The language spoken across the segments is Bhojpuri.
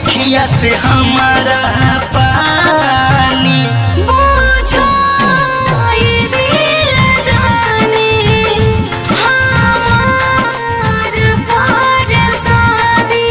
अखिया से हमारा पानी बुझो ये दिल जाने हमार परेशानी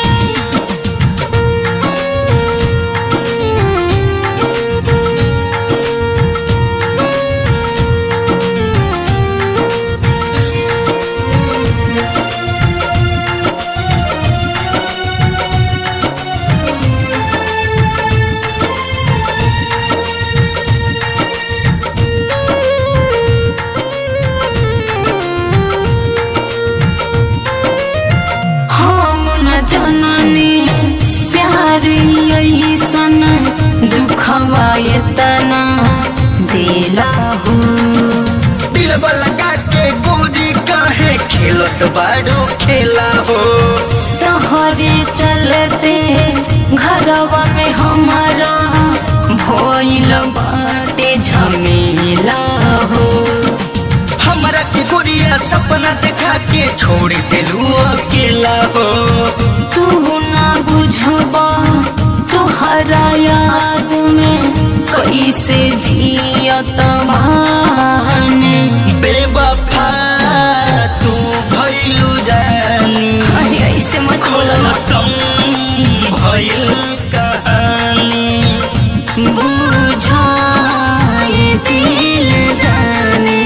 हम न जननी प्यार ऐसन दुखवा एतना दिला हो दिल लगा के गोरी काहे खेलत बाड़ो खेला हो तोहरे चलते घरवा में हमारा भइल बाटे झमेला हो हमरा के गोरिया सपना देखा के छोड़ देलू अकेला हो तू ना बुझबा तुहरा याद में कैसे जियत माने बेवफा तू भइलू जानी अरे ऐसे मत बोलो खत्म भइल कहानी बुझा ये दिल जाने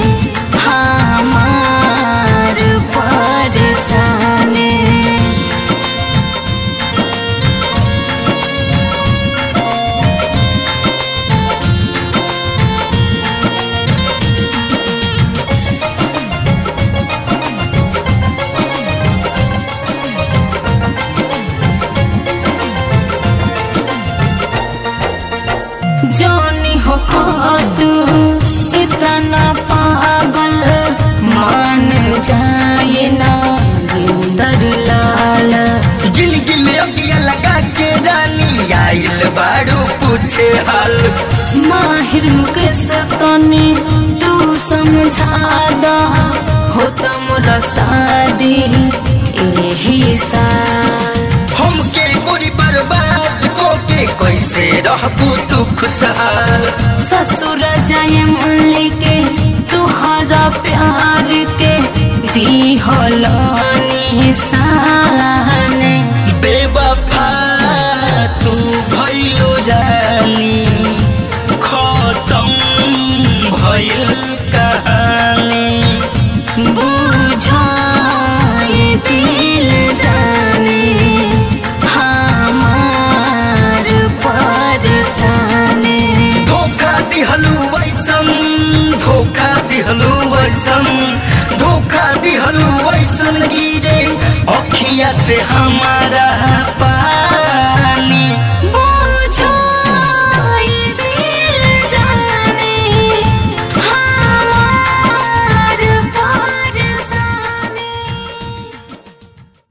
हमार परेशानी जानी हो तू इतना पागल मान जाए ना गिंदर लाल जिंदगी में अगिया लगा के रानी आइल बाड़ू पूछे हाल माहिर मुकेश तने तू समझा दा हो मोरा शादी एही साल हमके गोरी बर्बाद को के कैसे रहबू तू खुशहाल ससुर जाए मन लेके तुहरा प्यार के दी होलानी सान बेवफा तू भइलो जानी खत्म भइल कहानी बुझा ये दिल जाने हमार परेशानी धोखा दिहलू वैसन धोखा दिहलू वैसन धोखा दिहलू वैसन गिरे अखिया से हमारा पा